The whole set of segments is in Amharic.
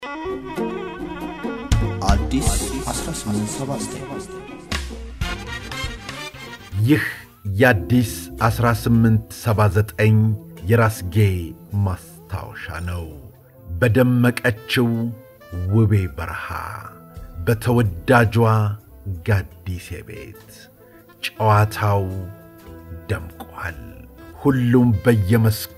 አዲስ 1879 ይህ የአዲስ 1879 የራስጌ ማስታወሻ ነው። በደመቀችው ውቤ በረሃ በተወዳጇ ጋዲሴ ቤት ጨዋታው ደምቋል። ሁሉም በየመስኩ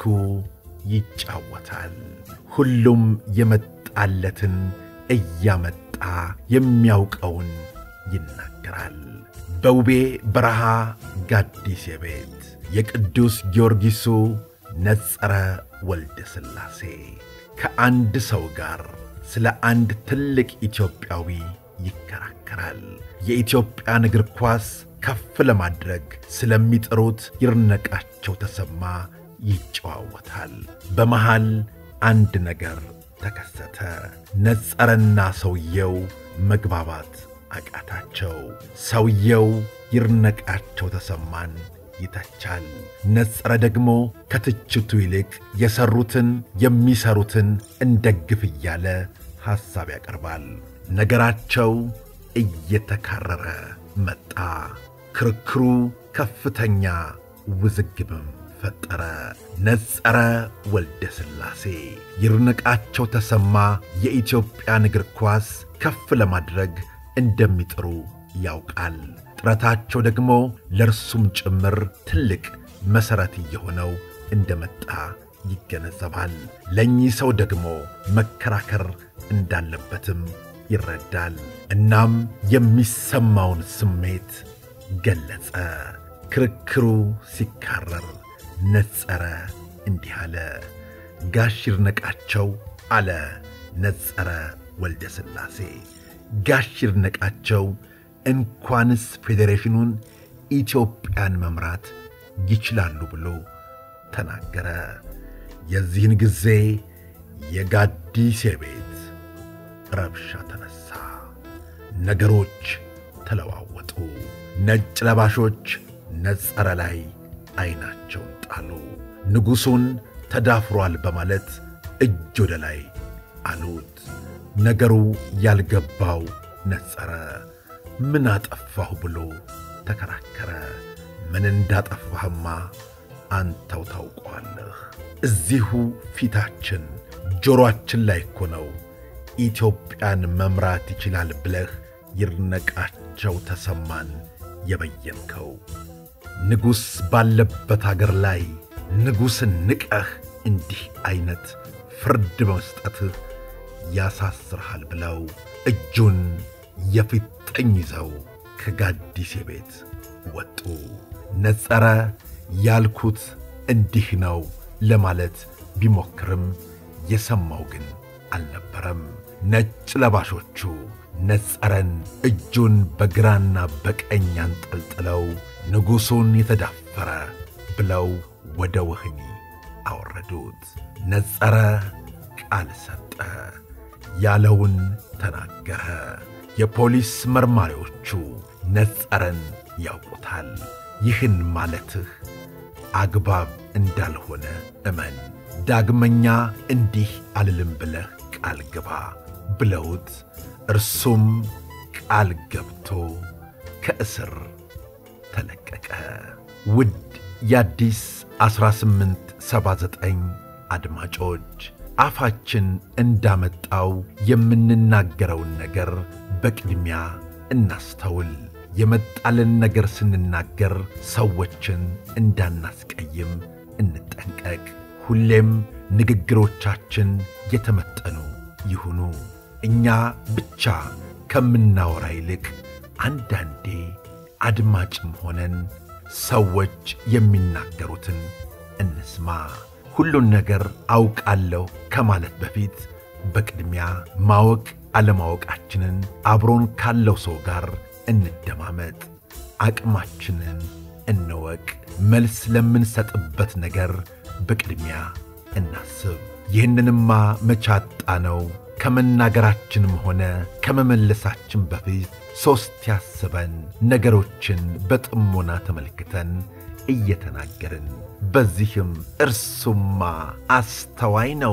ይጫወታል። ሁሉም የመጣለትን እያመጣ የሚያውቀውን ይናገራል። በውቤ በረሃ ጋዲሴ ቤት የቅዱስ ጊዮርጊሱ ነጸረ ወልደ ሥላሴ ከአንድ ሰው ጋር ስለ አንድ ትልቅ ኢትዮጵያዊ ይከራከራል። የኢትዮጵያን እግር ኳስ ከፍ ለማድረግ ስለሚጥሩት ይድነቃቸው ተሰማ ይጨዋወታል። በመሃል አንድ ነገር ተከሰተ። ነጸረና ሰውየው መግባባት አቃታቸው። ሰውየው ይድነቃቸው ተሰማን ይተቻል። ነጸረ ደግሞ ከትችቱ ይልቅ የሠሩትን የሚሠሩትን እንደግፍ እያለ ሐሳብ ያቀርባል። ነገራቸው እየተካረረ መጣ። ክርክሩ ከፍተኛ ውዝግብም ፈጠረ። ነጸረ ወልደ ሥላሴ ይድነቃቸው ተሰማ የኢትዮጵያን እግር ኳስ ከፍ ለማድረግ እንደሚጥሩ ያውቃል። ጥረታቸው ደግሞ ለእርሱም ጭምር ትልቅ መሠረት እየሆነው እንደመጣ ይገነዘባል። ለእኚህ ሰው ደግሞ መከራከር እንዳለበትም ይረዳል። እናም የሚሰማውን ስሜት ገለጸ። ክርክሩ ሲካረር ነጸረ እንዲህ አለ። ጋሽ ይድነቃቸው አለ ነጸረ ወልደ ሥላሴ ጋሽ ይድነቃቸው እንኳንስ ፌዴሬሽኑን ኢትዮጵያን መምራት ይችላሉ ብሎ ተናገረ። የዚህን ጊዜ የጋዲሴ ቤት ረብሻ ተነሣ። ነገሮች ተለዋወጡ። ነጭ ለባሾች ነጸረ ላይ ዐይናቸውን ጣሉ። ንጉሡን ተዳፍሯል በማለት እጅ ወደ ላይ አሉት። ነገሩ ያልገባው ነጸረ ምን አጠፋሁ ብሎ ተከራከረ። ምን እንዳጠፋህማ አንተው ታውቀዋለህ። እዚሁ ፊታችን ጆሮአችን ላይ እኮ ነው ኢትዮጵያን መምራት ይችላል ብለህ ይድነቃቸው ተሰማን የበየንከው። ንጉሥ ባለበት አገር ላይ ንጉሥን ንቀህ እንዲህ ዐይነት ፍርድ በመስጠትህ ያሳስርሃል ብለው እጁን የፊት ጠኝ ይዘው ከጋዲሴ ቤት ወጡ። ነጸረ ያልኩት እንዲህ ነው ለማለት ቢሞክርም የሰማው ግን አልነበረም። ነጭ ለባሾቹ ነጸረን እጁን በግራና በቀኝ አንጠልጥለው ንጉሡን የተዳፈረ ብለው ወደ ወህኒ አወረዱት። ነጸረ ቃል ሰጠ። ያለውን ተናገረ። የፖሊስ መርማሪዎቹ ነጸረን ያውቁታል። ይህን ማለትህ አግባብ እንዳልሆነ እመን፣ ዳግመኛ እንዲህ አልልም ብለህ ቃል ግባ ብለውት እርሱም ቃል ገብቶ ከእስር ተለቀቀ። ውድ የአዲስ 1879 አድማጮች አፋችን እንዳመጣው የምንናገረውን ነገር በቅድሚያ እናስተውል። የመጣልን ነገር ስንናገር ሰዎችን እንዳናስቀይም እንጠንቀቅ። ሁሌም ንግግሮቻችን የተመጠኑ ይሁኑ። እኛ ብቻ ከምናወራ ይልቅ አንዳንዴ አድማጭም ሆነን ሰዎች የሚናገሩትን እንስማ። ሁሉን ነገር አውቃለሁ ከማለት በፊት በቅድሚያ ማወቅ አለማወቃችንን አብሮን ካለው ሰው ጋር እንደማመጥ፣ አቅማችንን እንወቅ። መልስ ለምንሰጥበት ነገር በቅድሚያ እናስብ። ይህንንማ መቻጣ ነው። ከመናገራችንም ሆነ ከመመለሳችን በፊት ሦስት ያስበን ነገሮችን በጥሞና ተመልክተን እየተናገርን በዚህም እርሱማ አስተዋይ ነው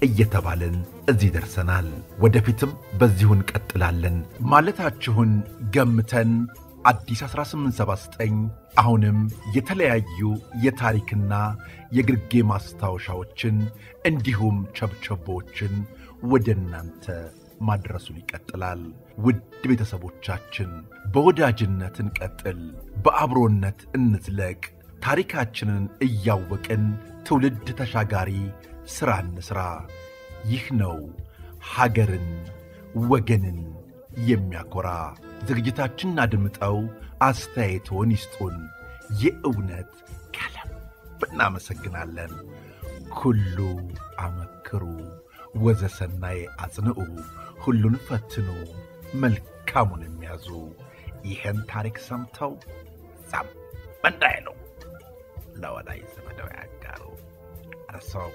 እየተባልን እዚህ ደርሰናል። ወደፊትም በዚሁ እንቀጥላለን ማለታችሁን ገምተን አዲስ 1879 አሁንም የተለያዩ የታሪክና የግርጌ ማስታወሻዎችን እንዲሁም ቸብቸቦችን ወደ እናንተ ማድረሱን ይቀጥላል። ውድ ቤተሰቦቻችን በወዳጅነት እንቀጥል፣ በአብሮነት እንዝለቅ። ታሪካችንን እያወቅን ትውልድ ተሻጋሪ ሥራ እንሥራ። ይህ ነው ሀገርን ወገንን የሚያኮራ። ዝግጅታችንን አድምጠው አስተያየቶን ይስጡን። የእውነት ከልብ እናመሰግናለን። ኩሉ አመክሩ ወዘሰናይ አጽንዑ፣ ሁሉን ፈትኑ መልካሙን የሚያዙ ይህን ታሪክ ሰምተው ዛም እንዳይሉ ለወዳጅ ዘመደው ያጋሩ። እርሰው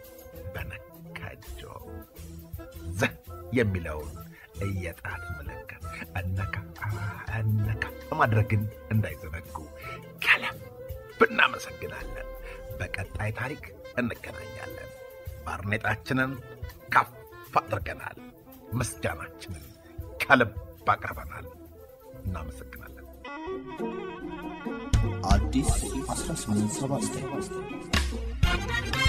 በነካጆ ዘ የሚለውን የጣት ምልክት እነካ እነካ ማድረግን እንዳይዘነጉ ከልብ እናመሰግናለን። በቀጣይ ታሪክ እንገናኛለን። ባርኔጣችንን ከፍ አድርገናል። ምስጋናችንን ከልብ አቅርበናል። እናመሰግናለን። አዲስ 1879